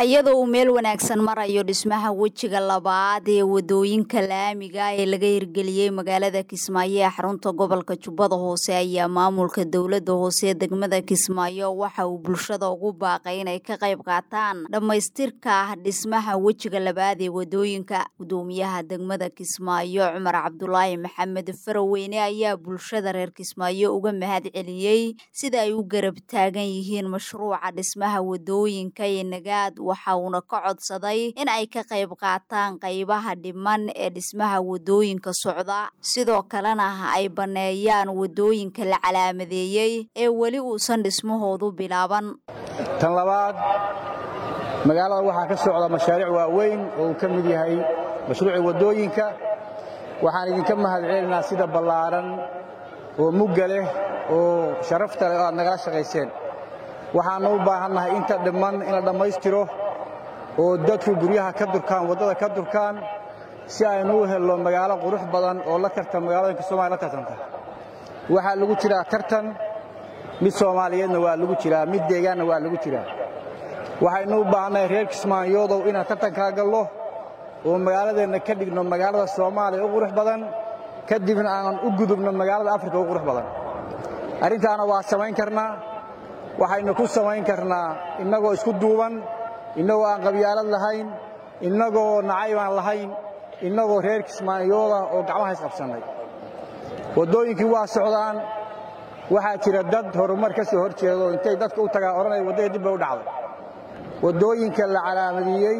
iyadoo uu meel wanaagsan marayo dhismaha wejiga labaad ee wadooyinka laamiga ee laga hirgeliyey magaalada kismaayo ee xarunta gobolka jubbada hoose ayaa maamulka dowlada hoose ee degmada kismaayo waxa uu bulshada ugu baaqay inay ka qayb qaataan dhammaystirka dhismaha wejiga labaad ee wadooyinka gudoomiyaha degmada kismaayo cumar cabdulaahi maxamed faraweyne ayaa bulshada reer kismaayo uga mahad celiyey sida ay u garab taagan yihiin mashruuca dhismaha wadooyinka ee nagaad waxa uuna ka codsaday in ay ka qayb qaataan qaybaha dhiman ee dhismaha wadooyinka socda sidoo kalena ay banneeyaan wadooyinka la calaamadeeyey ee weli uusan dhismahoodu bilaaban tan labaad magaalada waxaa ka socda mashaariic waaweyn oo uu ka mid yahay mashruuci wadooyinka waxaan idinka mahad celinaynaa sida ballaaran oo mugga leh oo sharafta leh oo aad nagala shaqayseen waxaannu u baahannahay inta dhimman in la dhammaystiro oo dadku guryaha ka durkaan waddada ka durkaan si aynu u helno magaalo qurux badan oo la tartan magaalooyinka soomaliya la tartanta waxaa lagu jiraa tartan mid soomaaliyeedna waa lagu jiraa mid deegaanna waa lagu jiraa waxaynu u baahannahay reer kismaayoodow inaan tartankaa gallo oo magaaladeenna ka dhigno magaalada soomaaliya u qurux badan kadibna aan u gudubno magaalada afrika u qurux badan arrintaana waa samayn karnaa waxaynu ku samayn karnaa innagoo isku duuban innagoo aan qabyaalad lahayn innagoo nacayb aan lahayn innagoo reer kismaayooda oo gacmaha isqabsannay waddooyinkii waa socdaan waxaa jira dad horumar ka soo hor jeedo intay dadka u tagaan odhanaya waddada dib bay u dhacday waddooyinka la calaamadiyey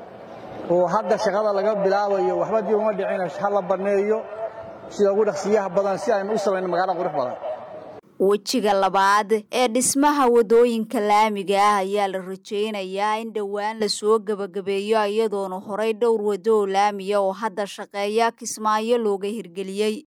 oo hadda shaqada laga bilaabayo waxba dib uma dhicina ha la banneeyo sida ugu dhaqsiyaha badan si aynu u samayno magaalo qurux badan wejiga labaad ee dhismaha wadooyinka laamiga ah ayaa la rajaynayaa in dhowaan lasoo gebagabeeyo iyadoona horay dhowr waddo oo laamiya oo hadda shaqeeya kismaayo looga hirgeliyey